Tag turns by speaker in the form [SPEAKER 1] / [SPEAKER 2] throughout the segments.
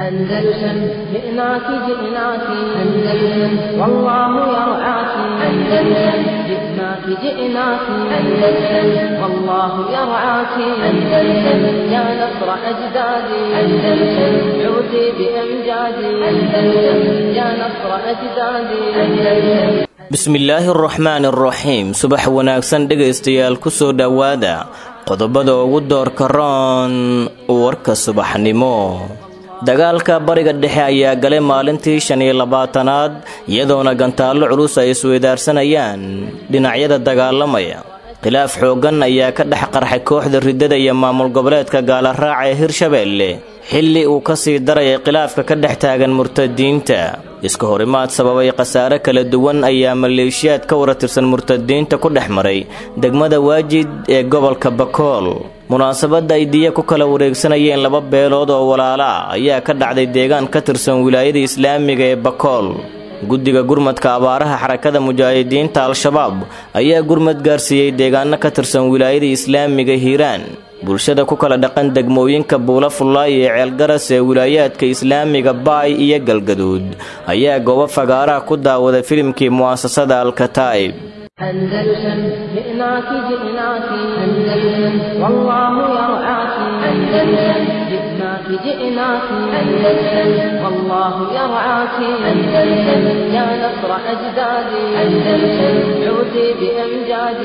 [SPEAKER 1] أندلسن جئناك جئناك أندلسن والله يرعاك أندلسن جئناك جئناك أندلسن والله يرعاك أندلسن يا نصر أجدادي أندلسن عودي بأمجادي أندلسن يا نصر أجدادي أندلسن
[SPEAKER 2] bismillaahi araxmaan araxiim subax wanaagsan dhegaystayaal ku soo dhowaada qodobada ugu doorka roon warka subaxnimo dagaalka bariga dhexe ayaa galay maalintii shan iyo labaatanaad iyadoona gantaallo culus ay isweydaarsanayaan dhinacyada dagaalamaya khilaaf xooggan ayaa ka dhex qarxay kooxda riddada iyo maamul goboleedka gaalaraaca ee hirshabeelle xilli uu ka sii darayay khilaafka ka dhex taagan murtadiinta iska horimaad sababay khasaare kala duwan ayaa maleeshiyaad ka waratirsan murtadiinta ku dhex maray degmada waajid ee gobolka bakool munaasabadda ay diya ku kala wareegsanayeen laba beelood oo walaala ah ayaa ka dhacday deegaan ka tirsan wilaayada islaamiga ee bakool guddiga gurmadka abaaraha xarakada mujaahidiinta al-shabaab ayaa gurmad gaarsiiyey deegaano ka tirsan wilaayada islaamiga hiiraan bulshada ku kala dhaqan degmooyinka buula fullaay ee ceelgaras ee wilaayaadka islaamiga baay iyo galgaduud ayaa goobo fagaaraha ku daawaday filimkii mu'asasada alkataa'ib
[SPEAKER 1] أندلسن جئناك جئناك أندلسن والله يرعاك أندلسن جئناك جئناك أندلسن والله يرعاك أندلسن يا نصر أجدادي أندلسن عودي بأمجادي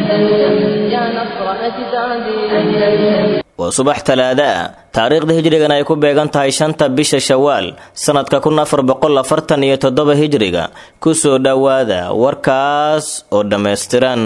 [SPEAKER 1] أندلسن يا نصر أجدادي أندلسن
[SPEAKER 2] waa subax talaada ah taariikhda hijrigan ay ku beegan tahay shanta bisha shawaal sannadka kun afar boqol afartan iyo toddoba hijriga kusoo dhowaada warkaas oo dhammaystiran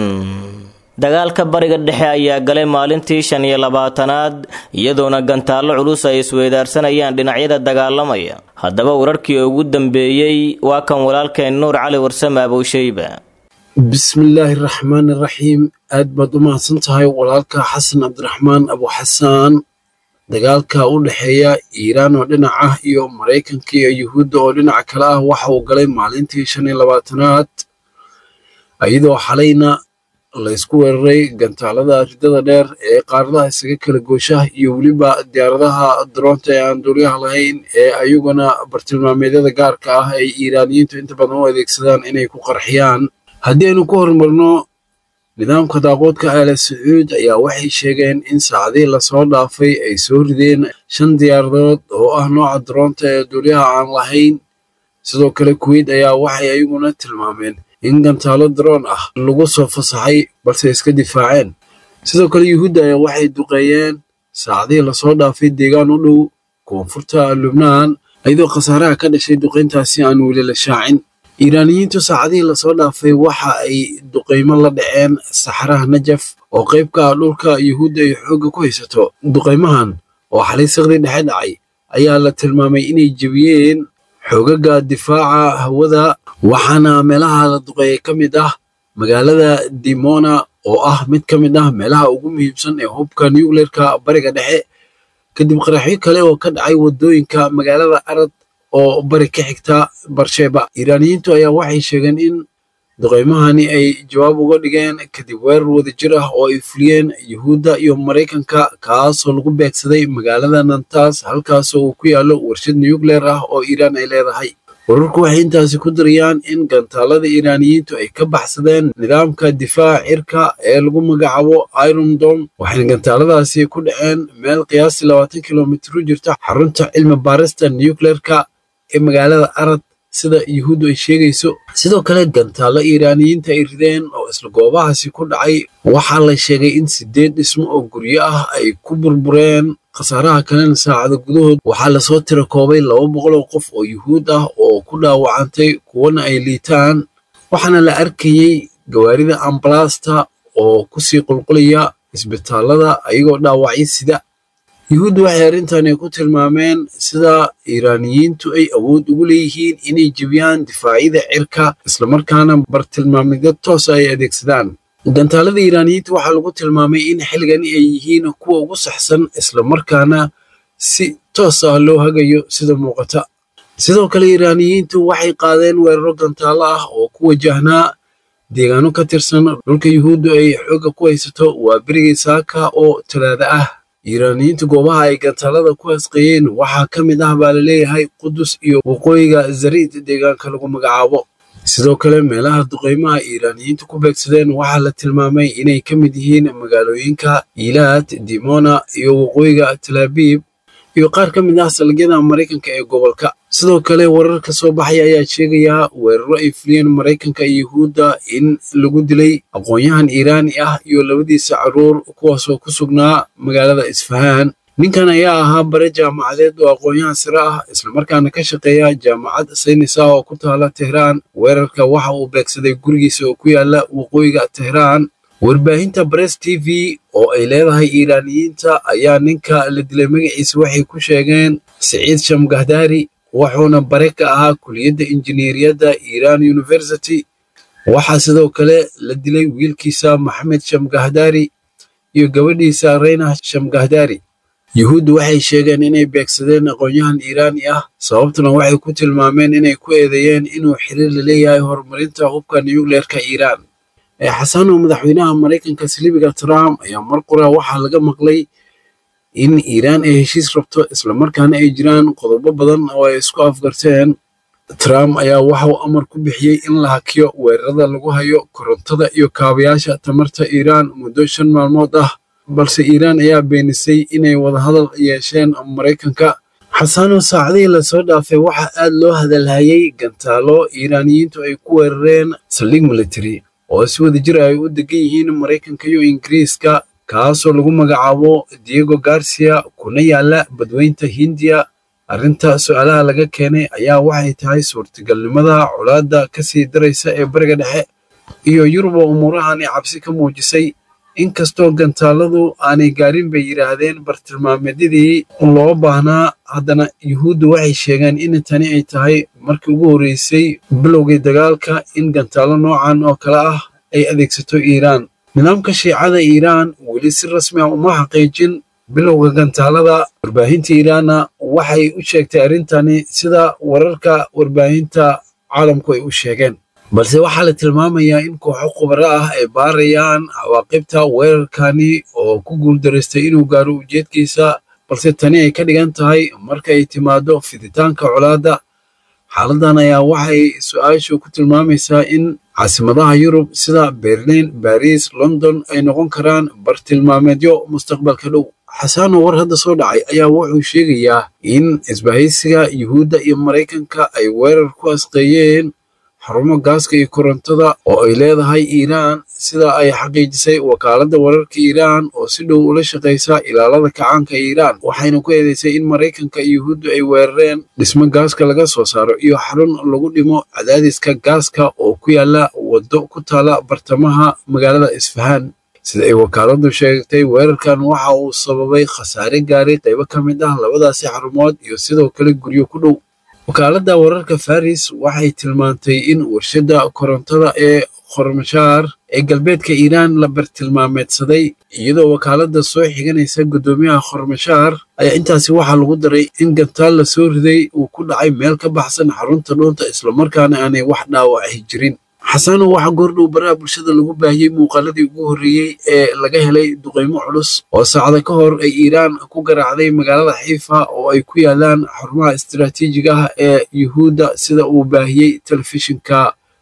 [SPEAKER 2] dagaalka bariga dhexe ayaa galay maalintii shan iyo labaatanaad iyadoona gantaallo culus ay isweydaarsanayaan dhinacyada dagaalamaya haddaba wararkii ugu dambeeyey waa kan walaalkeen nuur cali warsame abowsheyba
[SPEAKER 3] bismillaahi raxmaani raxiim aad baad u mahadsan tahay walaalka xasan cabdiraxmaan abuxasaan dagaalka u dhexeeya iiraan oo dhinac ah iyo maraykanka iyo yuhuudda oo dhinac kale ah waxa uu galay maalintii shan iyo labaatanaad iyadoo xalayna laysku weeraray gantaalada riddada dheer ee qaaradaha isaga kala goosha iyo weliba diyaaradaha daroonta ee aan duuliyaha lahayn ee ayaguna bartilmaameedyada gaarka ah ay iiraaniyiintu inta badan u adeegsadaan inay ku qarxiyaan haddii aynu ku horumarno nidaamka daaqoodka aala sacuud ayaa waxay sheegeen in saacadihii lasoo dhaafay ay soo rideen shan diyaaradood oo ah nooca daroonta ee duulyaha aan lahayn sidoo kale kuweyt ayaa waxay ayaguna tilmaameen in gantaalo daroon ah lagu soo fasaxay balse iska difaaceen sidoo kale yuhuudda ayaa waxay duqeeyeen saacadihii lasoo dhaafay deegaan u dhow koonfurta lubnaan iyadoo khasaaraha ka dhashay duqeyntaasi aan weli la shaacin iiraaniyiintu saacadihii lasoo dhaafay waxa ay duqaymo la dhaceen saxaraha najaf oo qayb ka ah dhulka yuhuudda ay xoogga ku haysato duqaymahan oo xalay saqdii dhexe dhacay ayaa la tilmaamay inay jebiyeen xoogaga difaaca hawada waxaana meelaha la duqeeyay ka mid ah magaalada dimona oo ah mid ka mid ah meelaha ugu muhiimsan ee hubka nucleerka bariga dhexe kadib qaraxyo kale oo ka dhacay waddooyinka magaalada arad oo bari ka xigta barsheba iiraaniyiintu ayaa waxay sheegeen in duqaymahani ay jawaab uga dhigeen kadib weerar wadajir ah oo ay fuliyeen yuhuudda iyo maraykanka kaasoo lagu beegsaday magaalada nantas halkaasoo uu ku yaallo warshad nucleer ah oo iiraan ay leedahay wararku waxay intaasi ku darayaan in gantaalada iiraaniyiintu ay ka baxsadeen nidaamka difaaca cirka ee lagu magacaabo iron dom waxayna gantaaladaasi ku dhaceen meel qiyaastii labaatan kilomitir u jirta xarunta cilmi baarista nucleerka ee magaalada arad sida yuhuuddu ay sheegayso sidoo kale gantaallo iiraaniyiinta ay rideen oo isla goobahaasi ku dhacay waxaa la sheegay in sideed dhismo oo guryo ah ay ku burbureen khasaaraha kalena saacada gudahood waxaa lasoo tira koobay laba boqol oo qof oo yuhuud ah oo ku dhaawacantay kuwana ay liitaan waxaana la arkayey gawaarida ambalaasta oo kusii qulqulaya isbitaalada ayagoo dhaawacyo sida yuhuuddu waxay arrintani ku tilmaameen sida iiraaniyiintu ay awood ugu leeyihiin inay jebiyaan difaacyada cirka islamarkaana bartilmaamidyo toosa ay adeegsadaan gantaalada iiraaniyiinta waxaa lagu tilmaamay in xilligani ay yihiin kuwa ugu saxsan islamarkaana si toos ah loo hagayo sida muuqata sidoo kale iiraaniyiintu waxay qaadeen weeraro gantaalo ah oo ku wajahnaa deegaano ka tirsan dhulka yuhuuddu ay xoogga ku haysato waa berigii saaka oo talaada ah iiraaniyiinta goobaha ay gantaalada ku hasqeeyeen waxaa ka mid ah baa laleeyahay qudus iyo waqooyiga zariid deegaanka lagu magacaabo sidoo kale meelaha duqeymaha iiraaniyiinta ku beegsadeen waxaa la tilmaamay inay ka mid yihiin magaalooyinka ilaad dimona iyo waqooyiga talaabiib iyo qaar ka mid ah salagyada maraykanka ee gobolka sidoo kale warar ka soo baxay ayaa sheegayaa weeraro ay fuliyeen maraykanka iyo yuhuudda in lagu dilay aqoon-yahan iiraani ah iyo labadiisa caruur kuwaasoo ku sugnaa magaalada isfahaan ninkan ayaa ahaa bare jaamacadeed oo aqoon-yahan sare ah islamarkaana ka shaqeeya jaamacad saynis ah oo ku taala tehraan weerarka waxa uu beegsaday gurigiisa oo ku yaala waqooyiga tehraan warbaahinta bress t v oo ay leedahay iiraaniyiinta ayaa ninka la dilay magaciisa waxay ku sheegeen siciid shamgahdaari wuxuuna bare ka ahaa kuliyadda injineeriyadda iiraan university waxaa sidoo kale la dilay wiilkiisa maxamed shamgahdaari iyo gabadhiisa reyna shamgahdaari yuhuuddu waxay sheegeen inay beegsadeen aqoon-yahan iiraani ah sababtuna waxay ku tilmaameen inay ku eedeeyeen inuu xiriir la leeyahay horumarinta hubka nuyukleerka iiraan xasano madaxweynaha maraykanka silibiga trump ayaa mar qura waxaa laga maqlay in iiraan ay heshiis rabto islamarkaana ay jiraan qodobo badan oo ay isku afgarteen trump ayaa waxauu amar ku bixiyey in la hakiyo weerarada lagu hayo korontada iyo kaabayaasha tamarta iiraan muddo shan maalmood ah balse iiraan ayaa beenisay inay wadahadal yeesheen maraykanka xasano saacadihii lasoo dhaafay waxaa aad loo hadalhayay gantaalo iiraaniyiintu ay ku weerareen saldhig military oo si wada jir ay u degan yihiin maraykanka iyo ingiriiska kaasoo lagu magacaabo diego garcia kuna yaala badweynta hindiya arrinta su-aalaha laga keenay ayaa waxay tahay suurtagalnimada colaadda ka sii daraysa ee bariga dhexe iyo yurub oo umuurahani cabsi ka muujisay inkastoo gantaaladu aanay gaarin bay yidhaahdeen bartilmaameedyadii loo baahnaa haddana yuhuuddu waxay sheegeen in tani ay tahay markii ugu horreysay bilowgii dagaalka in gantaalo noocan oo kale ah ay adeegsato iiraan nidaamka shiicada iiraan weli si rasmi ah uma xaqiijin bilowga gantaalada warbaahinta iiraanna waxay u sheegtay arrintani sida wararka warbaahinta caalamku ay u sheegeen balse waxaa la tilmaamayaa in kooxo khubaro ah ay baarayaan cawaaqibta weerarkani oo ku guuldaraystay inuu gaaro ujeedkiisa balse tani ay ka dhigan tahay marka ay timaado fiditaanka colaadda xaaladan ayaa waxay su-aashu ku tilmaamaysaa in caasimadaha yurub sida berlin baris london ay noqon karaan bartilmaameedyo mustaqbalka dhow xasano war hadda soo dhacay ayaa wuxuu sheegayaa in isbahaysiga yuhuudda iyo maraykanka ay weerar ku asqeeyeen xarumo gaaska iyo korontada oo ay leedahay iiraan sida ay xaqiijisay wakaaladda wararka iiraan oo si dhow ula shaqaysa ilaalada kacaanka iiraan waxayna ku eedeysay in maraykanka iyo yuhuuddu ay weerareen dhismo gaaska laga soo saaro iyo xarun lagu dhimo cadaadiska gaaska oo ku yaala waddo ku taala bartamaha magaalada isfahaan sida ay wakaaladdu sheegtay weerarkan waxa uu sababay khasaare gaaray qaybo ka mid ah labadaasi xarumood iyo sidoo kale guryo ku dhow wakaaladda wararka faris waxay tilmaantay in warshadda korontada ee khormashaar ee galbeedka iiraan la bartilmaameedsaday iyadoo wakaaladda soo xiganaysa guddoomiyaha khormashaar ayaa intaasi waxaa lagu daray in gantaal la soo riday uu ku dhacay meel ka baxsan xarunta dhuunta islamarkaana aanay wax dhaawaci jirin xasano waxaa goordhow baraha bulshada lagu baahiyey muuqaaladii ugu horreeyey ee laga helay duqaymo culus oo saacada ka hor ay iiraan ku garaacday magaalada xiifa oo ay ku yaalaan xarumaha istaraatiijiga ah ee yuhuudda sida uu baahiyey telefishinka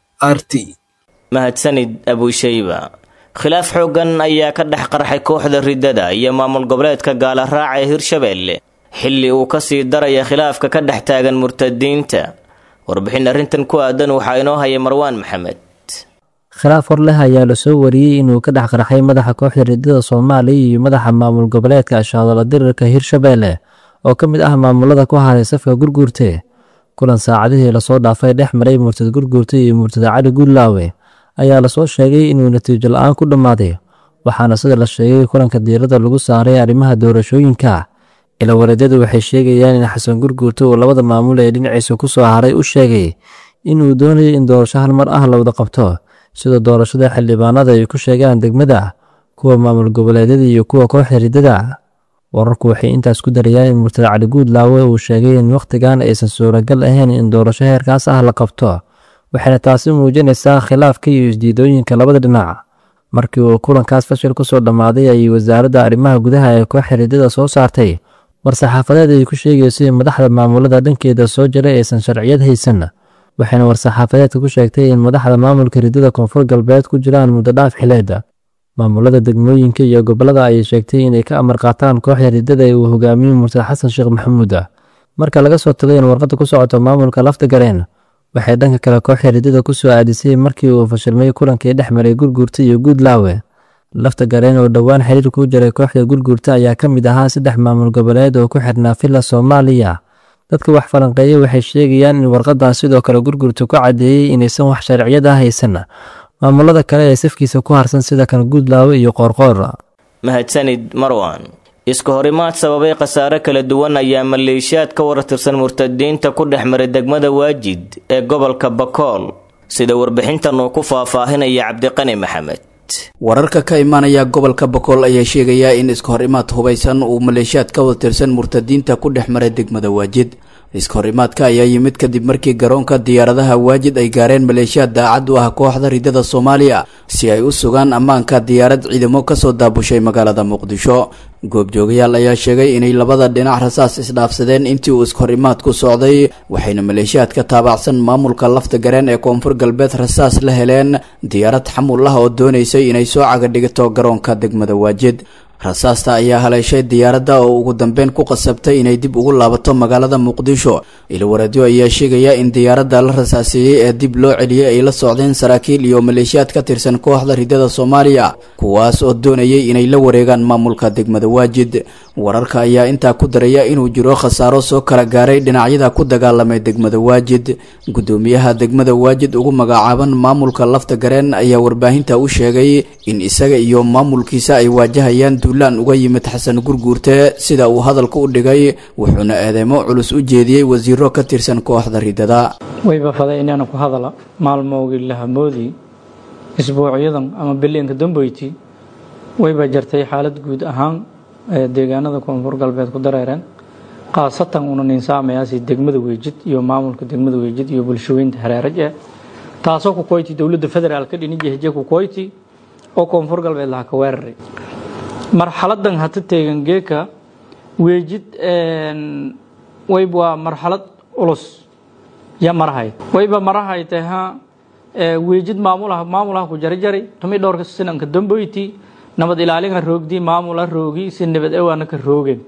[SPEAKER 3] r t
[SPEAKER 2] mahadsanid abushayba khilaaf xooggan ayaa ka dhex qarxay kooxda riddada iyo maamul goboleedka gaala raaca ee hirshabeelle xilli uu ka sii daraya khilaafka ka dhex taagan murtadiinta warbixin arrintan ku aadan waxaa inoo haya marwaan maxamed
[SPEAKER 4] khilaaf hor leh ayaa lasoo wariyey inuu ka dhex qarxay madaxa kooxda riddada soomaaliya iyo madaxa maamul goboleedka ashaadala dirirka hirshabeelle oo ka mid ah maamulada ku haray safka gurguurte kulan saacadihii lasoo dhaafay dhex maray murtad gurguurte iyo murtada cali guulaawe ayaa lasoo sheegay inuu natiijo la-aan ku dhammaaday waxaana sida la sheegay kulanka diiradda lagu saaray arrimaha doorashooyinka ilawareedyadu waxay sheegayaan in xasan gurguurte uu labada maamul ee dhinaciisa ku soo haray u sheegay inuu doonayo in doorasho hal mar ah la wada qabto sida doorashada xildhibaanada ay ku sheegaan degmada kuwa maamul goboleedyada iyo kuwa kooxda riddada wararku waxay intaas ku darayaan in murtad cali guudlaawe uu sheegay in wakhtigan aysan suuragal ahayn in doorasho heerkaas ah la qabto waxayna taasi muujinaysaa khilaafka iyo isdiidooyinka labada dhinac markii uu kulankaas fashil ku soo dhammaaday ayay wasaaradda arrimaha gudaha ee kooxda riddada soo saartay war-saxaafadeed ay ku sheegayso in madaxda maamulada dhankeeda soo jira aysan sharciyad haysan waxayna war-saxaafadeedka ku sheegtay in madaxda maamulka riddada koonfur galbeed ku jiraan muddo dhaaf xileeda maamulada degmooyinka iyo gobollada ayay sheegtay inay ka amar qaataan kooxda riddada ee uu hogaamiyo murtad xasan sheekh maxamuud ah marka laga soo tagay in warqadda ku socoto maamulka lafta gareen waxay dhanka kale kooxda riddada ku soo aadisay markii uu fashilmay kulankii dhex maray gurguurta iyo guudlaawe lafta gareen oo dhowaan xiriir ku jiray kooxda gurguurta ayaa ka mid ahaa saddex maamul goboleed oo ku xidhnaa villa soomaaliya dadka wax falanqeeya waxay sheegayaan in warqadan sidoo kale gurgurta ku caddeeyey inaysan wax sharciyad ah haysan maamulada kale ee safkiisa ku harsan sida kan guudlaawe iyo qoorqoor
[SPEAKER 2] mahadsanid marwan iska horimaad sababay khasaare kala duwan ayaa maleeshiyaad ka wartirsan murtadiinta ku dhex maray degmada waajid ee gobolka bakool sida warbixintan uu ku faahfaahinaya cabdiqani maxamed
[SPEAKER 5] wararka ka imaanaya gobolka bakool ayaa sheegaya in iska hor imaad hubaysan uu maleeshiyaad ka watirsan murtadiinta ku dhex maray degmada waajid iska hor imaadka ayaa yimid kadib markii garoonka diyaaradaha waajid ay gaareen maleeshiyaad daacad u ah kooxda ridada soomaaliya si ay u sugaan ammaanka diyaarad ciidamo kasoo daabushay magaalada muqdisho goobjoogayaal ayaa sheegay inay labada dhinac rasaas isdhaafsadeen intii uu iska hor imaadku socday waxayna maleeshiyaad ka taabacsan maamulka lafta gareen ee koonfur galbeed rasaas la heleen diyaarad xamul ah oo doonaysay inay soo cagadhigto garoonka degmada waajid rasaasta ayaa haleeshay diyaaradda oo ugu dambeyn ku qasabtay inay dib ugu laabato magaalada muqdisho ilwareedyo ayaa sheegaya in diyaaradda la rasaaseeyey ee dib loo celiyey ay la socdeen saraakiil iyo maleeshiyaad ka tirsan kooxda ridada soomaaliya kuwaas oo doonayay inay la wareegaan maamulka degmada waajid wararka ayaa intaa ku daraya inuu jiro khasaaro soo kala gaaray dhinacyada ku dagaalamay degmada waajid gudoomiyaha degmada waajid ugu magacaaban maamulka lafta gareen ayaa warbaahinta u sheegay in isaga iyo maamulkiisa ay waajahayaan duulaan uga yimid xasan gurguurte sida uu hadalka u dhigay wuxuuna eedeymo culus u jeediyey wasiiro ka tirsan kooxda ridada
[SPEAKER 6] wayba faday inaana ku hadala maalmoogii lahamoodii isbuucyadan ama biliinka dambeyti wayba jartay xaalad guud ahaan ee deegaanada koonfur galbeed ku dareereen khaasatan una ninsaamayaasi degmada weejid iyo maamulka degmada weejid iyo bulshooyinta hareeraj eh taasoo ku koyti dowladda federaalka dhinijahje ku koyti oo koonfur galbeed laha ka weeraray marxaladan hata teegan geeka weejid wayb waa marxalad culus ya marahay wayba marahay taha weejid maamulaha maamulaha ku jarjari tumi dhowrka sinanka damboyti nabad ilaalinka roogdii maamula roogi si nabad ewaana ka roogeen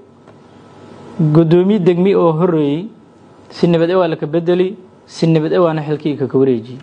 [SPEAKER 6] gudoomiye degmi oo horeeyey si nabad ewaa laka bedeli si nabad ewaana xilkii kaka wareejiyey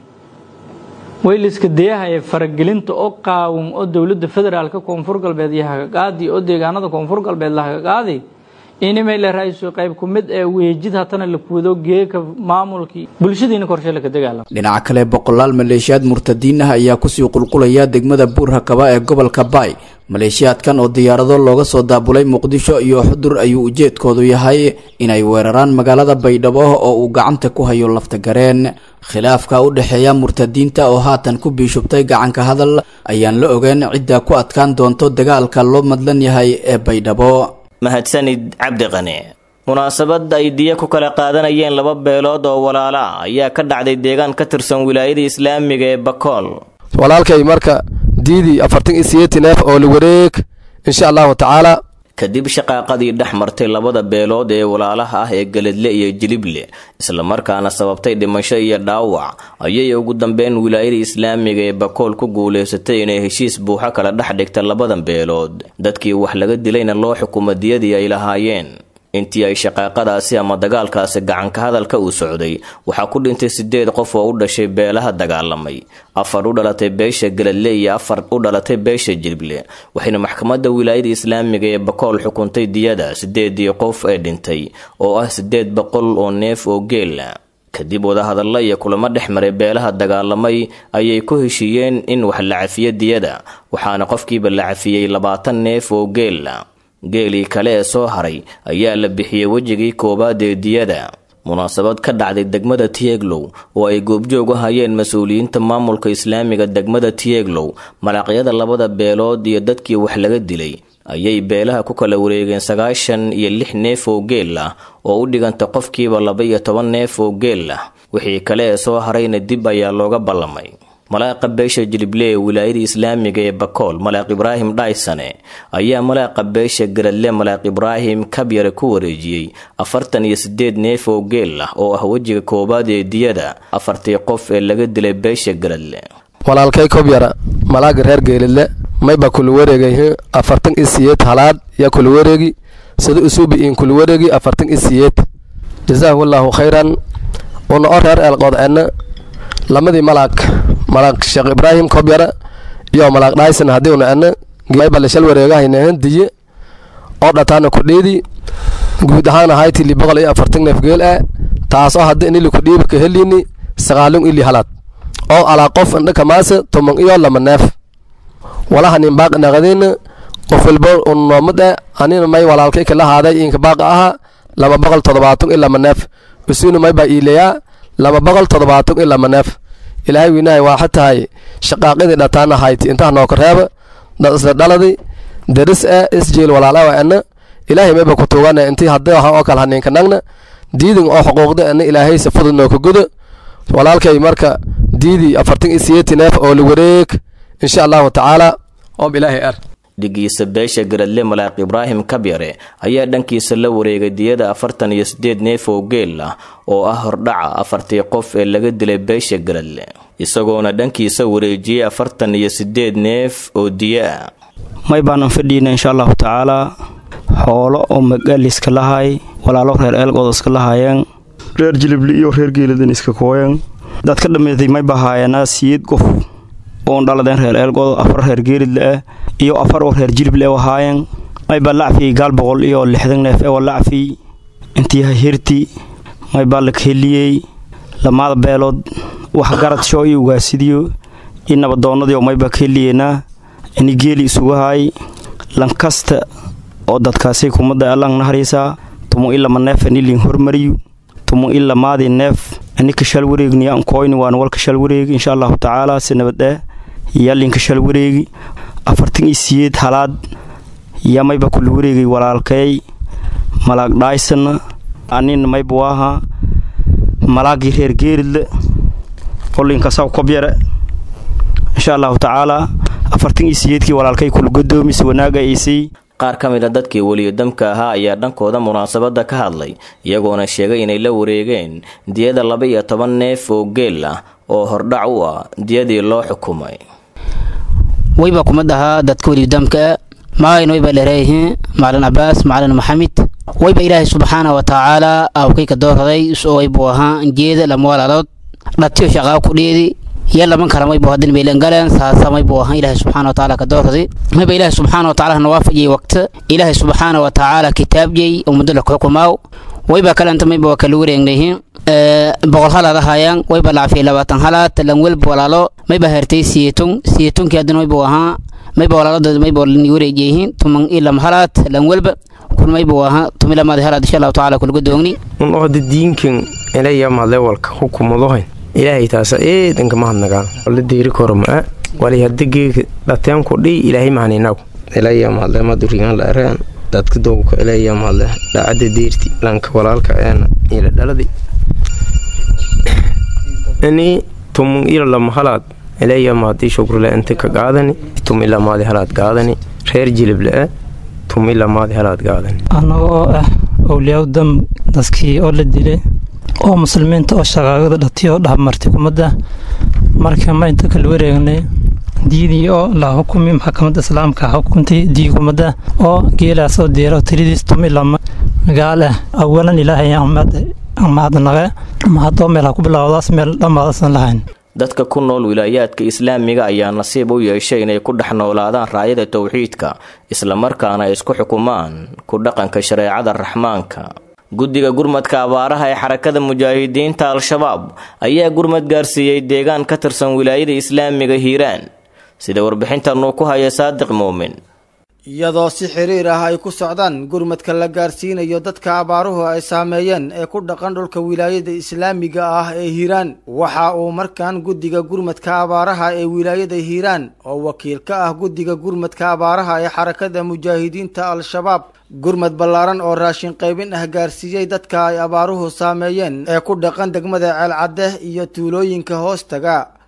[SPEAKER 6] wayliska dayaha ee faragelinta oo qaawin oo dowladda federaalka koonfur galbeed iyo hagaqaadi oo deegaanada koonfur galbeed la hagaqaadi inimay la raaiso qayb ku mid ee weejid hatana la kuwado geeka maamulkii bulshadiina korshe laka dagaalama
[SPEAKER 5] dhinaca kale boqolaal maleeshiyaad murtadiin ah ayaa kusii qulqulaya degmada buurhakaba ee gobolka baay maleeshiyaadkan oo diyaarado looga soo daabulay muqdisho iyo xudur ayuu ujeedkoodu yahay inay weeraraan magaalada baydhabo oo uu gacanta ku hayo lafta gareen khilaafka u dhexeeya murtadiinta oo haatan ku biishubtay gacanka hadal ayaan la ogeyn cidda ku adkaan doonto dagaalka loo madlan yahay ee baydhabo
[SPEAKER 2] mahadsanid cabdiqani munaasabad ay diya ku kala qaadanayeen laba beelood oo walaala ah ayaa ka dhacday deegaan ka tirsan wilaayada islaamiga ee bakool
[SPEAKER 7] walaalkay marka diidii afartan iyo sideetan neef oo la wareeg insha allahu tacaala
[SPEAKER 2] kadib shaqaaqadii dhex martay labada beelood ee walaalaha ah ee geledle iyo jilible islamarkaana sababtay dhimasho iyo dhaawac ayay ugu dambeyn wilaayada islaamiga ee bakool ku guulaysatay inay heshiis buuxo kala dhex dhigta labadan beelood dadkii wax laga dilayna loo xukumo diyadii ay lahaayeen intii ay shaqaaqadaasi ama dagaalkaasi gacanka hadalka uu socday waxaa ku dhintay sideed qof oo u dhashay beelaha dagaalamay afar u dhalatay beesha geladle iyo afar u dhalatay beesha jilible waxayna maxkamadda wilaayada islaamiga ee bakool xukuntay diyada sideedii qof ee dhintay oo ah sideed boqol oo neef oo geela kadib wadahadalla iyo kulamo dhex maray beelaha dagaalamay ayay ku heshiiyeen in wax la cafiyo diyada waxaana qofkiiba la cafiyey labaatan neef oo geela geelii kale ee soo haray ayaa la bixiyey wejigii koowaad ee diyada munaasabad ka dhacday degmada tieglow oo ay goobjoog u hayeen mas-uuliyiinta maamulka islaamiga degmada tieglow malaqyada labada beelood iyo dadkii wax laga dilay ayay beelaha ku kala wareegeen sagaashan iyo lix neef oo geel ah oo u dhiganta qofkiiba laba iyo toban neef oo geel ah wixii kale ee soo harayna dib ayaa looga ballamay malaaqa beesha jilible ee wilaayada islaamiga ee bakool malaaq ibraahim dhaysane ayaa malaaqa beesha garadle malaaq ibraahim kabyare ku wareejiyey afartan iyo sideed neef oo geel ah oo ah wejiga koowaad ee diyada afartii qof ee laga dilay beesha garadle
[SPEAKER 7] walaalkay kobyara malaaga reer geelidle mayba kula wareegay afartan iyo siyeed halaad yaa kula wareegi sida usuubi in kula wareegi afartan iyo siyeed jazaahu allaahu khayran una o reer eelqoodceedna lamadii malaag malaaq sheekh ibraahim kobyara iyo malaaq dhayson haddii una edna mayba lashal wareegahaynahan diye oo dhataana kudhiidi guud ahaan ahayti li boqol iyo afartan neef geel ah taasoo hadda inili kudhiibi ka heliini sagaalun ili halaad oo alaa qof indhaka maase toman iyo lama neef walaha nin baaq naqadina qof walba un noomad eh anina may walaalkay kala haaday inka baaqa aha laba boqol toddobaatan iyo lama neef isuna may baa iilayaa laba boqol toddobaatan iyo lama neef ilaahay wiinahay waa xatahay shaqaaqidii dhataana hayti intaha nooka reeba dad isla dhaladi daris eh isjeel walaalawa ena ilaahay mayba ku tuugana intii haddii aha oo kale haninka nagna diidin oo xuquuqda ena ilaahay si fudud nooka gudo walaalkay marka diidii afartan iyo siyeeti neef oo la wareeg insha allahu tacaala oob ilaahay ar
[SPEAKER 2] dhigiisa beesha garadle malaaq ibraahim kabyare ayaa dhankiisa la wareegay diyada afartan iyo sideed neef oo geel ah oo ah hordhaca afartii qof ee laga dilay beesha garadle isagoona dhankiisa wareejiyey afartan iyo sideed neef oo diyo ah
[SPEAKER 8] may baanan fadhiina insha allahu tacaalaa xoolo oo magaaliska lahay walaalo reer eelgood iska lahaayeen reer jilibli iyo reer geeladan iska kooyan dad ka dhammeetay may bahaayanaa siyeed qof oon dhaladeen reer eelgood afar reer geelidle ah iyo afar oo reer jilible ahaayeen maybaa lacfiyey gaal boqol iyo lixdan neef ewa lacfiy intii hirti maybaa la kaheliyey lamaada beelood wax garad shoo iyo ugaasidiyo iyo nabadoonnadiio maybaa ka heliyeynaa ini geeli isugu haay lankasta oo dadkaasi kumadda allang nahariisaa tumu i lama neef anilin hormariyu tumu i lamaadii neef ani kashal wareegniya ankoyni waan wal kashal wareegi insha allahu tacaala si nabadeh yallin kashal wareegi afartan iyo siyeed halaad yaa mayba kula wareegay walaalkay malaag dhaaysana anina mayba waaha malaagii reer geeridle qolinkasaw kobyare insha allahu tacaala afartan iyo siyeedkii walaalkay kula godoomis wanaaga isii
[SPEAKER 2] qaar ka mid a dadkii weliyodamka ahaa ayaa dhankooda munaasabadda ka hadlay iyagoona sheegay inay la wareegeen diyada laba iyo toban neef oo geel ah oo hordhac u ah diyadii loo xukumay
[SPEAKER 9] wayba kuma dhahaa dadka weliyodamka maayn wayba dhereeyihiin macalin cabaas macalin maxamed wayba ilaahay subxaana wa tacaala awkayka doorraday isoo waybuu ahaa jeeda lama walaalood dhatiyo shaqaa ku dheedi iyo laman kale maybu hadin maylan galeen saasa maybu ahaa ilaahay subxaana wa tacaala ka doorraday mayba ilaahay subxaana wa tacaala nawaafajiyey waqta ilaahay subxaana wa tacaala kitaabjey oo muddo la xukumaaw wayba kalenta mayba waa kala wareegnayihiin boqol halaad ahaayaan wayba lacafiyay labaatan halaad lan welba walaalo mayba hertay siyeetun siyeetunkii haddana maybu ahaa mayba walaaladooda mayba ni wareejiyihiin tuman iyo lama halaad lan welba kun maybu ahaa tumi lamaadi halaad insha allahu tacaala kulga doogni
[SPEAKER 10] un ohda diinkan ilaya madlewalka hukumadohayn ilaahay taasa eedanka mahadnagaan la deeri koro maa wali hadda geega dhateenku dhii ilaahay mahaninagu ilaya madle madurigan la ereen dadka dowka ilaya madle dhacada deerti lanka walaalka eena ila dhaladi ini tumun ila lama halaad ilaya maadii shukrle inta ka gaadani tumi lamaadi halaad gaadani reer jilible tumi lamaadi halaad gaadani
[SPEAKER 6] annaga oo ah owliyaa dam dadkii oo la dilay oo muslimiinta oo shaqaagada dhatiy oo dhahamartay kumadda marka ma inta kala wareegnay diidii oo la xukumi maxkamadda islaamka xukuntay dii kumadda oo geelaas oo diira tiridiis tumi lama gaal ah awalan ilaahay mahadnaqa mahadoo meel ha ku bilowdaas meel dhammaadasan lahayn
[SPEAKER 2] dadka ku nool wilaayaadka islaamiga ayaa nasiib u yeeshay inay ku dhex noolaadaan raayada towxiidka islamarkaana ay isku xukumaan ku dhaqanka shareecada raxmaanka guddiga gurmadka abaaraha ee xarakada mujaahidiinta al-shabaab ayaa gurmad gaarsiiyey deegaan ka tirsan wilaayada islaamiga hiiraan sida warbixintanuu ku haya saadiq muumin
[SPEAKER 11] iyadoo si xiriir ah ay ku socdaan gurmadka la gaarsiinayo dadka abaaruhu ay saameeyeen ee ku dhaqan dhulka wilaayada islaamiga ah ee hiiraan waxa uu markan guddiga gurmadka abaaraha ee wilaayada hiiraan oo wakiil ka ah guddiga gurmadka abaaraha ee xarakada mujaahidiinta al-shabaab gurmad ballaaran oo raashin qaybin ah gaarsiiyey dadka ay abaaruhu saameeyeen ee ku dhaqan degmada ceelcadde iyo tuulooyinka hoostaga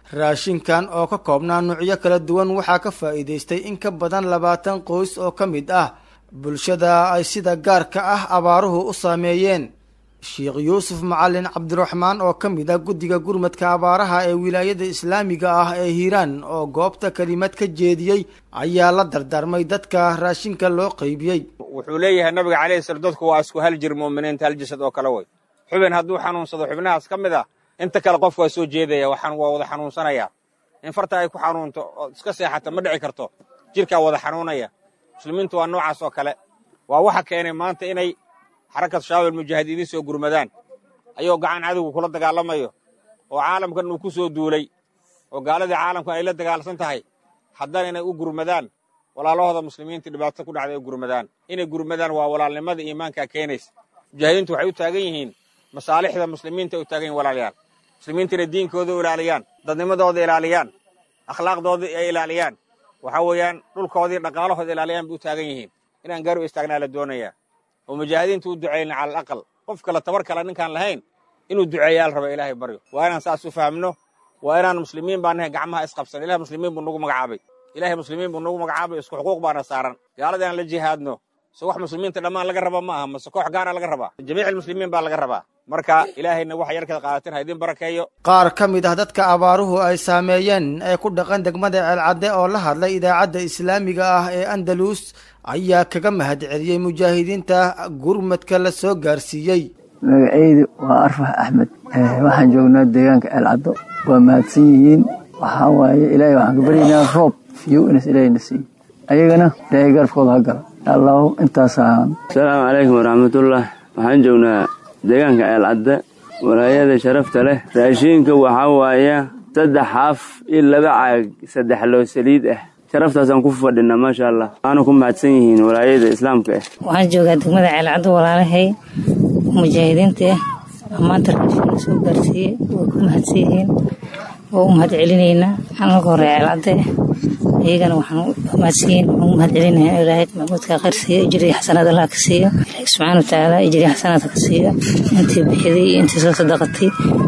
[SPEAKER 11] raashinkan oo ka koobnaa nuucyo kala duwan waxaa ka faa'iidaystay in ka badan labaatan qoys oo ka mid ah bulshada ay sida gaarka ah abaaruhu u saameeyeen sheekh yuusuf macalin cabdiraxmaan oo ka mid ah guddiga gurmadka abaaraha ee wilaayada islaamiga ah ee hiiraan oo goobta kelimad ka jeediyey ayaa la dardaarmay dadka raashinka loo qaybiyey
[SPEAKER 12] wuxuu leeyahay nabiga calayhi sala dadku waa isku hal jir mu'miniinta hal jasad oo kale way xubin hadduu xanuunsado xubnahaas ka mid ah inta kale qofku waa soo jeedaya waxaan waa wada xanuunsanaya in farta ay ku xanuunto oo iska seexata ma dhici karto jirkaa wada xanuunaya muslimiintu waa noocaas oo kale waa waxa keenay maanta inay xarakad shabaab mujaahidiin soo gurmadaan ayuu gacan cadowga kula dagaalamayo oo caalamkan uu ku soo duulay oo gaaladii caalamkan ay la dagaalsan tahay haddana inay u gurmadaan walaalahooda muslimiinta dhibaato ku dhacday u gurmadaan inay gurmadaan waa walaalnimada iimaankaa keenaysa mujaahidiintu waxay u taagan yihiin masaalixda muslimiinta ay u taagan yihin walaalayaal muslimiinta inay diinkooda u ilaaliyaan dadnimadooda ilaaliyaan akhlaaqdooda ay ilaaliyaan waxaa weeyaan dhulkoodii dhaqaalahooda ilaaliyaan bay u taagan yihiin inaan gaar u istaagnaa la doonayaa oo mujaahidiintu u ducayna cala alaqal qof kale tabar kale ninkaan lahayn inuu duceeyaa la raba ilaahay baryo waa inaan saas u fahamno waa inaan muslimiin baa nahay gacmaha isqabsan ilahay muslimiin buu nagu magacaabay ilahay muslimiin buu nagu magacaabay isku xuquuq baana saaran gaaladii aan la jihaadno se wax muslimiinta dhammaan laga raba ma aha mase koox gaara laga rabaa jamiic almuslimiin baa laga rabaa marka ilaahayna waxa yarkada qaadateen ha idin barakeeyo
[SPEAKER 11] qaar ka mid ah dadka abaaruhu ay saameeyeen ee ku dhaqan degmada ceelcadde oo la hadlay idaacadda islaamiga ah ee andalus ayaa kaga mahad celiyey mujaahidiinta gurmadka la soo gaarsiiyey
[SPEAKER 13] magacaydu waa arfax axmed waxaan joognaa deegaanka ceelcaddo waa mahadsan yihiin waxaa waaye ilaahay waxaan ka baryaynaa roob fiyow inas ilaahayna siiyo ayagana ilaahay garabkooda ha gala allahu intaasaan
[SPEAKER 14] asalaamu calaykum waraxmatullah waxaan joognaa deegaanka ceelcadde walaayada sharafta leh raashiinka waxaa waaya saddex xaaf iyo laba caag saddex loo saliid ah sharaftaasaan ku fadhinaa maasha allah waana ku mahadsan yihiin walaayada islaamka ah
[SPEAKER 15] waxaan joogaa degmada ceelcaddo walaalahay mujaahidiinta maanta raashin soo gaarsiiyey way ku mahadsan yihiin waa u mahad celinaynaa waxaan marka hore ceelcadde iyagana waxaan mahadsan yihiin waxaan u mahad celinayaa ilaahay maxmuudka khayr siiyo ijriya xasanaad allah ka siiyo ilaahay subxaana watacaala ijriya xasanaad ka siiyo intii bixiday iyo intii soo sadaqatay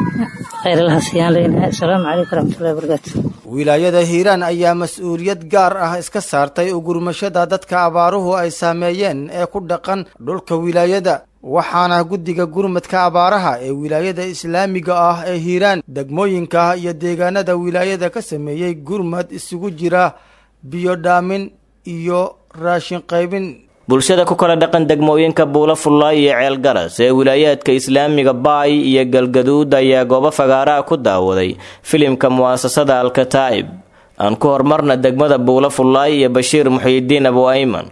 [SPEAKER 15] khayr allaha siiyaan leenahay asalaamu calaykum waraxmatullahi wabarakaatu
[SPEAKER 11] wilaayada hiiraan ayaa mas-uuliyad gaar ah iska saartay ugurmashada dadka abaaruhu ay saameeyeen ee ku dhaqan dhulka wilaayada waxaana guddiga gurmadka abaaraha ee wilaayada islaamiga ah ee hiiraan degmooyinka iyo deegaanada wilaayada ka sameeyey gurmad isugu jira biyo dhaamin iyo raashin qaybin
[SPEAKER 2] bulshada ku kala dhaqan degmooyinka buulo fullaay iyo ceelgaras ee wilaayaadka islaamiga baay iyo galgaduud ayaa goobo fagaaraha ku daawaday filimka mu'asasada alkataa'ib aan ku hormarna degmada buulo fullaay iyo bashiir muxiyidiin abu ayman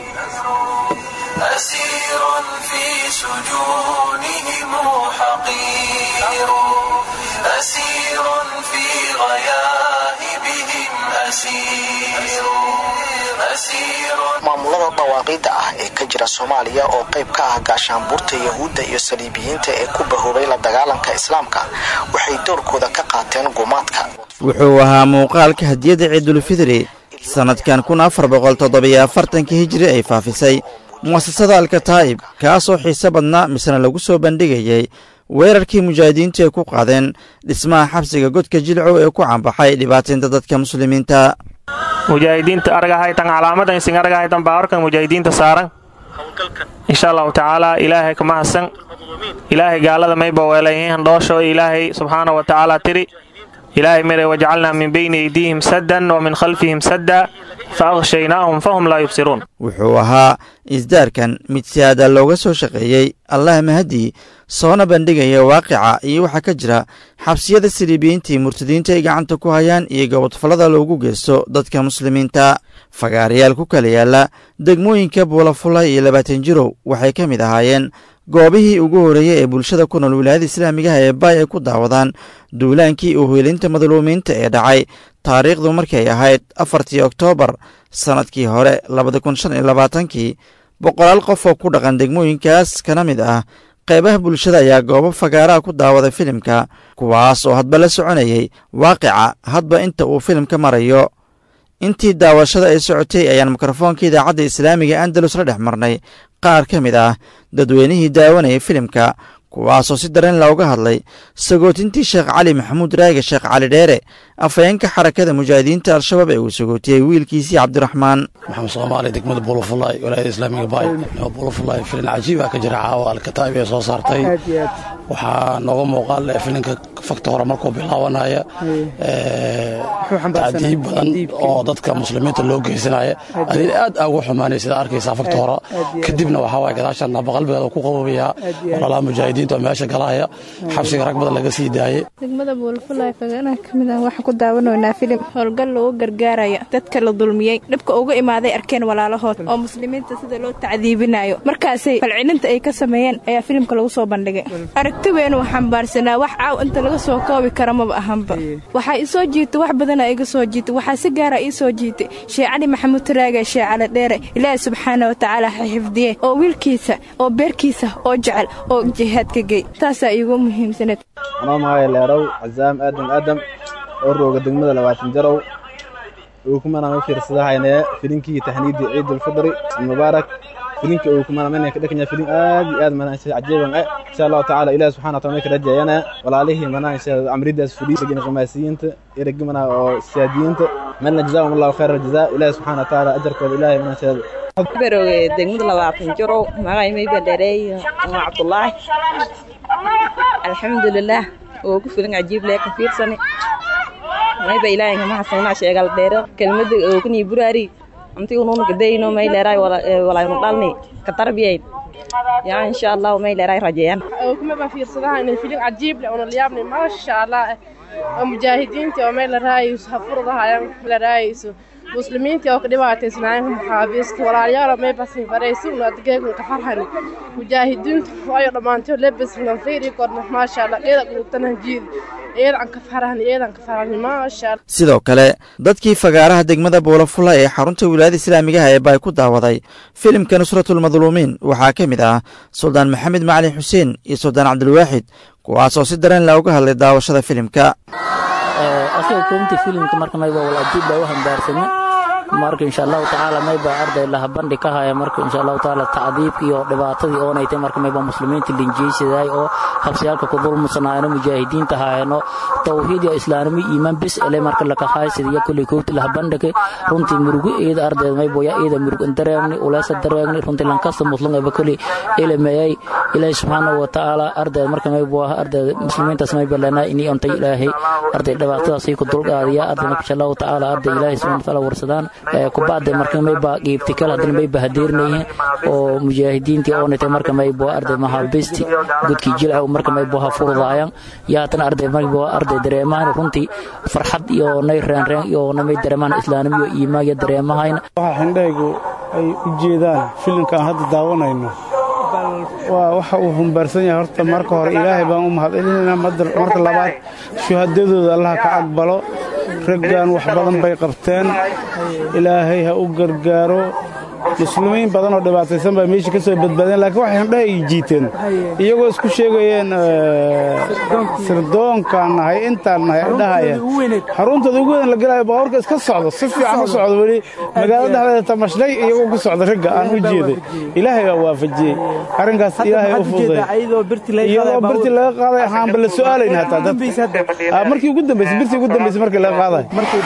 [SPEAKER 16] maamulada dhawaaqidda ah ee ka jira soomaaliya oo qayb ka ah gaashaanbuurta yahuudda iyo saliibiyiinta ee ku bahoobay la dagaalanka islaamka waxay doorkooda ka qaateen gumaadka
[SPEAKER 17] wuxuu ahaa muuqaalka hadiyadda ciidulfidri sannadkan kun afar boqol toddobiyo afartanka hijiri ay faafisay mu'asasada alkataa'ib kaasoo xiise badnaa misena lagu soo bandhigayay weerarkii mujaahidiintu ay ku qaadeen dhismaha xabsiga godka jilcow ee ku cambaxay dhibaataynta dadka muslimiinta
[SPEAKER 18] mujaahidiinta argahaytan calaamadansin argahaytan baawarkan mujaahidiinta saaran insha allahu tacaala ilaahay ka mahadsan ilaahay gaalada mayba weelayihiin dhoosho ilaahay subxaana wa tacaala tiri ilaahay mire wajacalnaa min bayni aydiihim saddan wa min khalfihim sadda fa akhshaynaahum fahum laa yubsiruun
[SPEAKER 17] wuxuu ahaa isdaarkan mid si aada looga soo shaqeeyey allah mahadii soona bandhigaya waaqica iyo waxaa ka jira xabsiyada saliibiyiintii murtadiinta ay gacanta ku hayaan iyo gobodfallada loogu geysto dadka muslimiinta fagaarayaal ku kala yaala degmooyinka buulafula iyo labaatan jirow waxay ka mid ahaayeen goobihii ugu horreeyey ee bulshada ku nool wilaayada islaamigaha ee baay ay ku daawadaan duulaankii uheelinta madluumiinta ee dhacay taariikhdu markay ahayd afartii oktoobar sannadkii hore labada kun shan iyo labaatankii boqolaal qof oo ku dhaqan degmooyinkaas kana mid ah qaybaha bulshada ayaa goobo fagaaraha ku daawaday filimka kuwaas oo hadba la soconayay waaqica hadba inta uu filimka marayo intii daawashada ay socotay ayaan mikrofoonka idaacadda islaamiga andalus la dhex marnay qaar ka mid ah dadweynihii daawanayay filimka kuwaasoo si dareen looga hadlay sagootintii sheekh cali maxamuud raage sheekh cali dheere afhayeenka xarakada mujaahidiinta al-shabaab ee uu sagootiyey wiilkiisii cabdiraxmaan
[SPEAKER 19] maxamed soomaali degmada buulafulay walaayada islaamiga baay buulafulay filin cajiiba ka jira caawa alkataa'ib ee soo saartay waxaa nooga muuqaal filinka fakta hore markuu bilaabanaya tacdiib badan oo dadka muslimiinta loo geysanaya adin aad aa ugu xumaanay sida arkaysaa fakta hore kadibna waxaa waay gadaashan naba qalbigeeda ku qabobayaa walaalaha mujaahidiinta oo meesha galaya xabsiga rag badan laga sii daayay
[SPEAKER 20] degmada buulafulay faganaha ka mid ah waxaan ku daawanaynaa filim howlgal loogu gargaaraya dadka la dulmiyey dhibka uga imaaday arkeen walaalahood oo muslimiinta sida loo tacdiibinayo markaasay falcilinta ay ka sameeyeen ayaa filimka lagu soo bandhigay aragti weyn uu xambaarsanaa wax caaw inta laga soo koobi kara maba ahanba waxaa ii soo jiitay wax badana iga soo jiitay waxaa si gaara ii soo jiitay shee cali maxamuud taraage shee cali dheere ilaahi subxaana wa tacaala ha xifdiye oo wiilkiisa oo beerkiisa oo jecel oo jihaadka gey taasaa iigu muhiimsaneed
[SPEAKER 21] anoo magacay leerow casaam aadam aadam oo rooga degmada labaatan jarow uu kumanaan u fiirsadahayne filinkii taxniidii ciidulfidri mubaarak filinka uu kumanaan ka dhakanya filin aad iyo aad manaa insha cajiiban eh insha allahu tacaala ilaahi subxana wa taala may ka rajayana walaalihii manaa insha amridaas fuliisagin qamaasiyiinta eregi manaa oo siyaadiyiinta malna jazaahum allahu khayra aljazaa ilaahi subxana wa tacaala ajarkooda ilaahay manaa insha
[SPEAKER 22] beroge degmada labaatan jarow magacay mayba dheereey waa cabdulaahi alxamdulilah oo ku filan cajiib lee ka fiirsani mayba ilaahay kama hasanaa sheegal dheero kelmada oo kanii buraari amti unun gadayno may leeray walaynu dhalni ka tarbiyayn yaa insha allah may leeray rajeeyaan
[SPEAKER 23] oo kuma ba fiirsadaha inay filin cajiib leh oo liyaabni ma sha allah oo mujaahidiinta oo may la raayayso hafurdahayaan la raayayso muslimiinta oo ka dhibaataysnaayeen maxaabiista walaalayaal may basin faraysin adgeegun ka farhani mujaahidiintu waayo dhammaantay lebes lanfayri korna maasha allah eeda qulubtana jiid eedan ka farahni eedan ka farahni maasha allah
[SPEAKER 17] sidoo kale dadkii fagaaraha degmada buulafula ee xarunta wilaayada islaamigaha ee baay ku daawaday filimka nusratulmadluumiin waxaa ka mid ah suldaan maxamed macalin xuseen iyo suldaan cabdilwaaxid kuwaasoo si dareen la uga hadlay daawashada filimka
[SPEAKER 24] asiga koonti filimka marka mayba wal ajiib baa u hambaarsanya marka insha allahu tacaala mayba arday laha bandhi ka haya marka insha allahu tacaala tacdiibka iyo dhibaatadii oonaytay marka mayba muslimiinta linjeysidaay oo habsiyaalka ku dulmusanaayano mujaahidiinta haayano tawxiid iyo islaanimo iimaan bes ele marka laka haysida iyo kulley koogti laha bandhigay runtii murugo eeda ardayda maybo ya eeda murug dareegni uleesa dareegni runtii lankasta muslim eba kulley elemeeyay ilaahi subxaanahu wa tacaala ardayda marka maybo ah ardayda muslimiintaas mayba lenaa inii ontay ilaahay arday dhibaatadaasii ku dulqaadiya arday marka insha allahu tacaala arday ilaahay subxana wa tacaala warsadaan kubacda marka mayba qiibti kale haddana mayba hadeernayihin oo mujaahidiintii oonatay marka maybo arday mahabisti gudkii jilca marka maybo ha furdaayan yaa haddana arday maybo arday dareemahan runtii farxad iyo nay reenreen iyo namay dareemahan islaanimo iyo iimaan iyo dareemahayna
[SPEAKER 25] waxa xindhaygu ay u jeedaan filimka aan hadda daawanayno waa waxa uu humbaarsan yahay horta marka hore ilaahay baan u mahadcelinayna marka labaad shuhadadooda allaha ka aqbalo raggan wax badan bay qabteen ilaahay ha u gargaaro muslimiin badan oo dhibaataysan baa meesha ka soo badbaadeen laakiin waxay handhaha ay jiiteen iyagoo isku sheegayeen sirdoonkaan nahay intaan nahay dhahayeen xaruntooda ugu weyn la galayo baabuurka iska socdo si fiican u socdo weli magaalada dhexdeeda tamashnay iyagoo ku socda ragga aan u jeeday ilaahay baa waafajiyey arrinkaas ilaahay u fududay iyadoo birti laga qaaday waxaanba la su'aalayna hataa dad markii ugu dambaysay birtii ugu dambaysay markii laga qaaday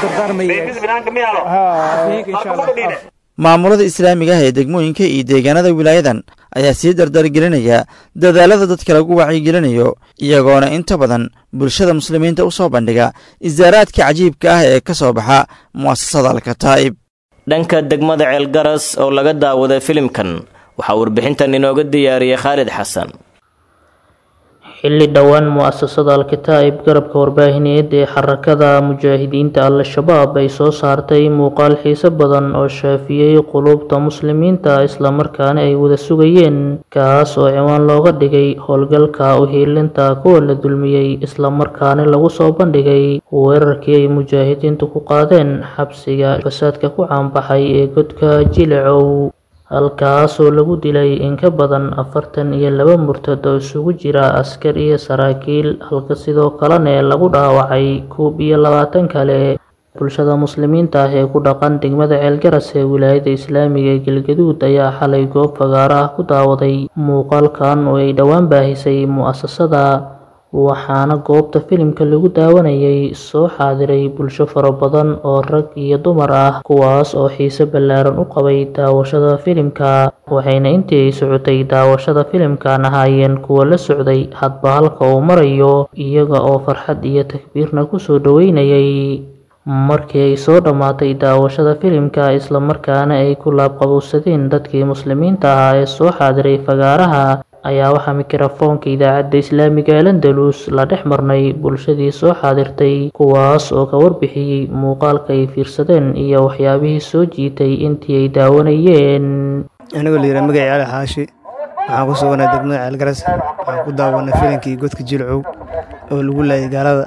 [SPEAKER 17] maamulada islaamiga ah ee degmooyinka iyo deegaanada wilaayadan ayaa sii dardargelinaya dadaalada dadka lagu wacyigelinayo iyagoona inta badan bulshada muslimiinta u soo bandhiga isaaraadka cajiibka ah ee ka soo baxa mu'asasada alkataa'ib
[SPEAKER 2] dhanka degmada ceelgaras oo laga daawaday filimkan waxaa warbixintan inooga diyaariyey khaalid xasan
[SPEAKER 26] xilli dhowaan mu'asasada al-kataa'ib garabka warbaahineed ee xarakada mujaahidiinta al-shabaab ay soo saartay muuqaal xiiso badan oo shaafiyey quluubta muslimiinta islamarkaana ay wada sugayeen kaas oo ciwaan looga dhigay howlgalka uhiilinta kuwa la dulmiyey islamarkaana lagu soo bandhigay weerarkii ay mujaahidiintu ku qaadeen xabsiga fasaadka ku caanbaxay ee godka jilicow halkaasoo lagu dilay in ka badan afartan iyo laba murtad oo isugu jira askar iyo saraakiil halka sidoo kalena lagu dhaawacay koob iyo labaatan kale bulshada muslimiinta ah ee ku dhaqan degmada ceelgaras ee wilaayada islaamiga ee galgaduud ayaa xalay goob fagaaro ah ku daawaday muuqaalkan oo ay dhowaan baahisay mu'asasada waxaana goobta filimka lagu daawanayay soo xaadiray bulsho fara badan oo rag iyo dumar ah kuwaas oo xiise ballaaran u qabay daawashada filimka waxayna intii ay socotay daawashada filimkan ahaayeen kuwa la socday hadba halka uu marayo iyaga oo farxad iyo takbiirna kusoo dhaweynayay markii ay soo dhammaatay daawashada filimka islamarkaana ay ku laabqabowsadeen dadkii muslimiinta ahaa ee soo xaadiray fagaaraha ayaa waxaa mikrofoonka idaacadda islaamiga ee landalus la dhex marnay bulshadii soo xaadirtay kuwaas oo ka warbixiyey muuqaalka ay fiirsadeen iyo waxyaabihii soo jiitay intii ay daawanayeen
[SPEAKER 1] anigoo la yidhaha magacii cali xaashi waxaan ku suganay degmada ceelgaras waxaan ku daawanay filankii godka jilcow oo lagu laayay gaalada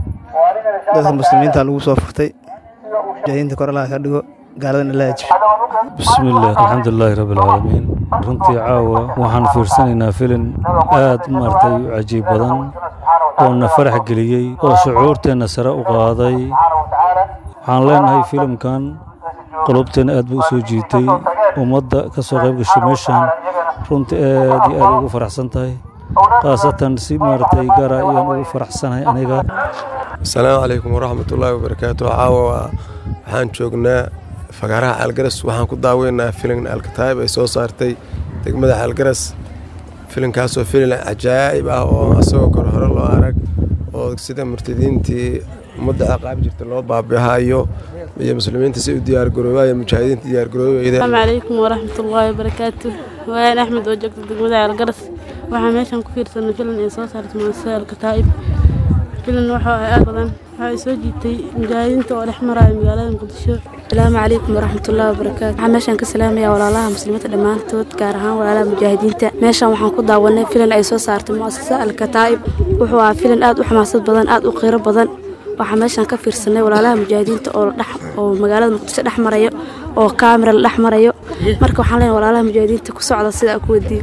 [SPEAKER 1] dadka muslimiinta lagu soo furtay mujaahidiinta kor allaha ka dhigo gaaladana la hajib
[SPEAKER 3] bismillaah alxamdulilaahi rabbilcaalamiin runtii caawa waxaan fiirsanaynaa filin aad maaragtay u cajiib badan oo na farax geliyey oo shucuurteenna sare u qaaday waxaan leenahay filimkan qulubteenna aad buu u soo jiitay ummadda ka soo qayb gashay meeshan runtii aad iyo aad ugu faraxsan tahay khaasatan si maaragtay gaara ayaan ugu faraxsanahay aniga
[SPEAKER 4] asalaamu calaykum waraxmatullaahi wabarakaatu caawa waxaan joognaa fagaaraha caalgaras waxaan ku daaweynaa filin alkataayib ay soo saartay degmada caalgaras filinkaasoo filin cajaa'ib ah oo asagoo kor hore loo arag oo sida murtadiintii ummadda ciqaab jirta loo baabihayo iyo muslimiinta si u diyaargaroobayo mujaahidiinta diyaargaroobeyda
[SPEAKER 5] asalaamu calaykum waraxmatullaahi wabarakaatu waan axmed oo joogta degmada caalgaras waxaa meeshan ku fiirsanay filin ay soo saartay muasasa alkataa'ib filan waxa ay aad badan waxa ay soo jiitay mujaahidiinta oo dhex maraya magaalada muqdisho
[SPEAKER 7] asalaamu calaykum waraxmatullaahi wabarakaatu waxaan meeshan ka salaamayaa walaalaha muslimiinta dhammaantood gaar ahaan walaalaha mujaahidiinta meeshan waxaan ku daawanay filan ay soo saartay mu'asasa alkataa'ib wuxuu ahaa filan aad u xamaasad badan aad u qiiro badan waxaa meeshan ka fiirsanay walaalaha mujaahidiinta oo dhex oo magaalada muqdisho dhex marayo oo kaamira la dhex marayo marka waxaan leenahay walaalaha mujaahidiinta ku socda sida ku wadiyo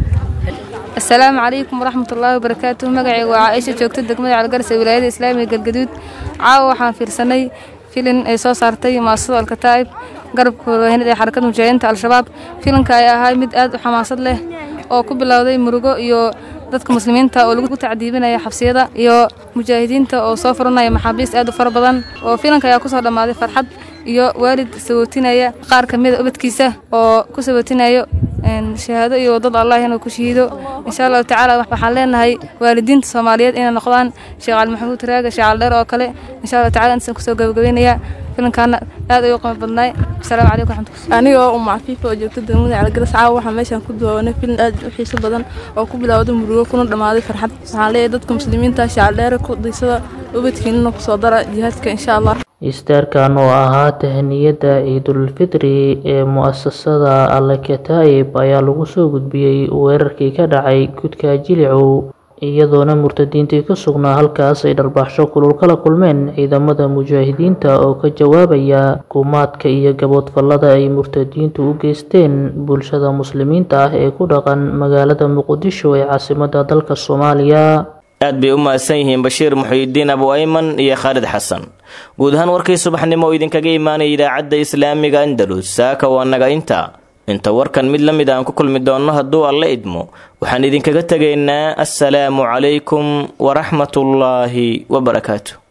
[SPEAKER 8] asalaamu calaykum waraxmatullaahi wabarakaatuh magacayga waa caaisha joogta degmada calgaras ee wilaayada islaamiga galgaduud caawa waxaan fiirsanay filin ay soo saartay muasasada alkataa'ib garabka warbaahinada ee xarakada mujaahidiinta al-shabaab filinka ay ahaa mid aad u xamaasad leh oo ku bilowday murugo iyo dadka muslimiinta oo lagu tacdiibinaya xabsiyada iyo mujaahidiinta oo soo furanaya maxaabiist aad u fara badan oo filanka ayaa kusoo dhammaaday farxad iyo waalid sabootinaya qaar ka mida ubadkiisa oo ku sabootinayo shahaado iyo wadada allah inuu ku shahiido insha allahu tacaala waxaan leenahay waalidiinta soomaaliyeed inay noqdaan sheekh cali maxamuud raaga sheekh cali dheer oo kale insha allahu tacala intaan kusoo gabagabeynaya filankaana aad ayuu qima badnaay asalaamu calaykum raxmatulah
[SPEAKER 5] aniga oo umma cafiifa oo joogta degmada calgaras caawa waxaan meeshan ku daawanay filin aad u xiiso badan oo ku bilowday murugo kuna dhammaaday farxad waxaan leeyahay dadka muslimiinta sheekh dheere ku daysada ubadkiinana kusoo dara jihaadka insha allah
[SPEAKER 26] istaarkan oo ahaa tahniyadda ciidulfitri ee mu'asasada alkataa'ib ayaa lagu soo gudbiyey weerarkii ka dhacay gudka jilicow iyadoona murtadiintii ka sugnaa halkaas ay dharbaaxsho kulul kala kulmeen ciidamada mujaahidiinta oo ka jawaabaya kumaadka iyo gaboodfallada ay murtadiintu u geysteen bulshada muslimiinta ah ee ku dhaqan magaalada muqdisho ee caasimadda dalka soomaaliya
[SPEAKER 2] aad bay u mahadsan yihiin bashiir muxuyidiin abu ayman iyo khaalid xasan guud ahaan warkii subaxnimo oo idinkaga imaanaya idaacadda islaamiga andalus saaka waa naga inta inta warkan mid la mid aan ku kulmi doonno hadduu alla idmo waxaan idinkaga tegaynaa assalaamu calaykum waraxmatullaahi wabarakaatu